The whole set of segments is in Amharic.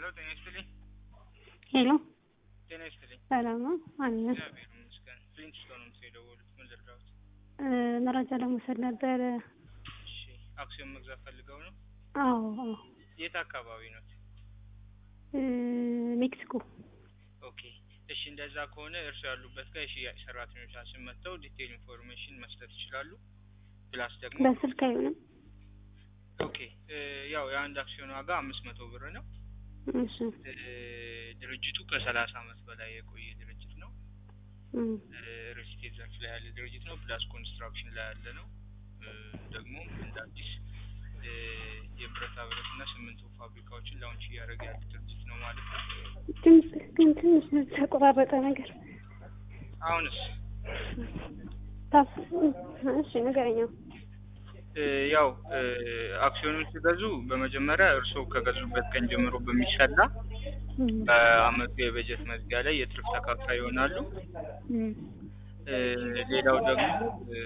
ጤና ይስጥልኝ። ሄሎ ጤና ይስጥልኝ። ሰላም ነው አለ እግዚአብሔር ይመስገን። ፍሊንትስቶን ነው የደወሉት። ምን ልርዳዎት? መረጃ ለመውሰድ ነበረ። እሺ፣ አክሲዮን መግዛት ፈልገው ነው? አዎ አዎ የት አካባቢ ነው? እ ሜክሲኮ ኦኬ። እሺ፣ እንደዛ ከሆነ እርሱ ያሉበት ጋር የሽያጭ ሰራተኞቻችን መጥተው ዲቴል ኢንፎርሜሽን መስጠት ይችላሉ። ፕላስ ደግሞ በስልክ አይሆንም። ኦኬ እ ያው የአንድ አክሲዮን ዋጋ አምስት መቶ ብር ነው። እሺ እ ድርጅቱ ከሰላሳ አመት በላይ የቆየ ድርጅት ነው። እም፣ ሪል ስቴት ዘርፍ ላይ ያለ ድርጅት ነው። ፕላስ ኮንስትራክሽን ላይ ያለ ነው። እ ደግሞ እንደ አዲስ እ የብረታ ብረት እና ሲሚንቶ ፋብሪካዎችን ላውንች እያደረገ ያለ ድርጅት ነው ማለት ነው። ድምጽ ግን ትንሽ ተቆራረጠ ነገር አሁንስ ታፍ እሺ ንገረኛ። እ ያው እ አክሲዮኑን ሲገዙ በመጀመሪያ እርስዎ ከገዙበት ቀን ጀምሮ በሚሰላ እም፣ በአመቱ የበጀት መዝጊያ ላይ የትርፍ ተካፋይ ይሆናሉ። እም፣ እ ሌላው ደግሞ እ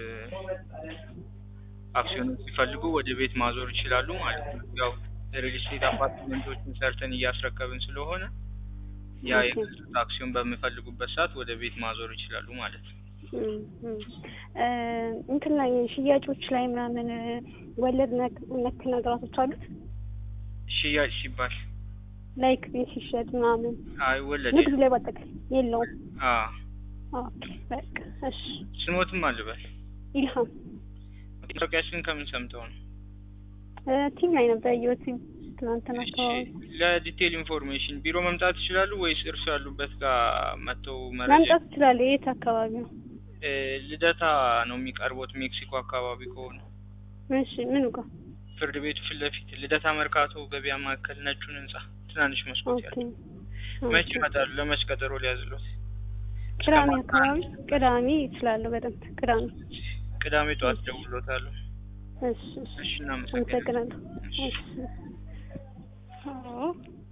አክሲዮኑን ሲፈልጉ ወደ ቤት ማዞር ይችላሉ ማለት ነው። ያው ሪል ስቴት አፓርትመንቶችን ሰርተን እያስረከብን ስለሆነ ያ ኦኬ። የገዙት አክሲዮን በሚፈልጉበት ሰዓት ወደ ቤት ማዞር ይችላሉ ማለት ነው። እም፣ እም። እ እንትን ላይ ሽያጮች ላይ ምናምን ወለድ ነክ ነክ ነገራቶች አሉት ሽያጭ ሲባል ላይክ ቤት ሲሸጥ ምናምን አይወለድ ንግድ ላይ ባጠቃላይ የለውም። አ ኦኬ በቃ እሺ። ስሞትም አልበል ኢልሃም ማስታወቂያችንን ከምን ሰምተው ነው? እ ቲም ላይ ነበር ያየሁት ትናንትና እሺ፣ አካባቢ ለዲቴል ኢንፎርሜሽን ቢሮ መምጣት ይችላሉ ወይስ እርሱ ያሉበት ጋር መጥተው መረጃ መምጣት ትችላለህ። የት አካባቢ ነው? እ ልደታ ነው የሚቀርቡት ሜክሲኮ አካባቢ ከሆነ እሺ ምኑ ጋር? ፍርድ ቤቱ ፊት ለፊት ልደታ መርካቶ ገበያ ማዕከል ነጩን ህንጻ ትናንሽ መስኮት ኦኬ ያለው መቼ ኦኬ። ይመጣሉ? ለመች ቀጠሮ ሊያዝሎት? ቅዳሜ አካባቢ ቅዳሜ ይችላለሁ በደንብ ቅዳሜ። ቅዳሜ ጠዋት ደውሎታለሁ። እሺ እሺ እሺ እናመሰግናለን። አመሰግናለሁ። እሺ አዎ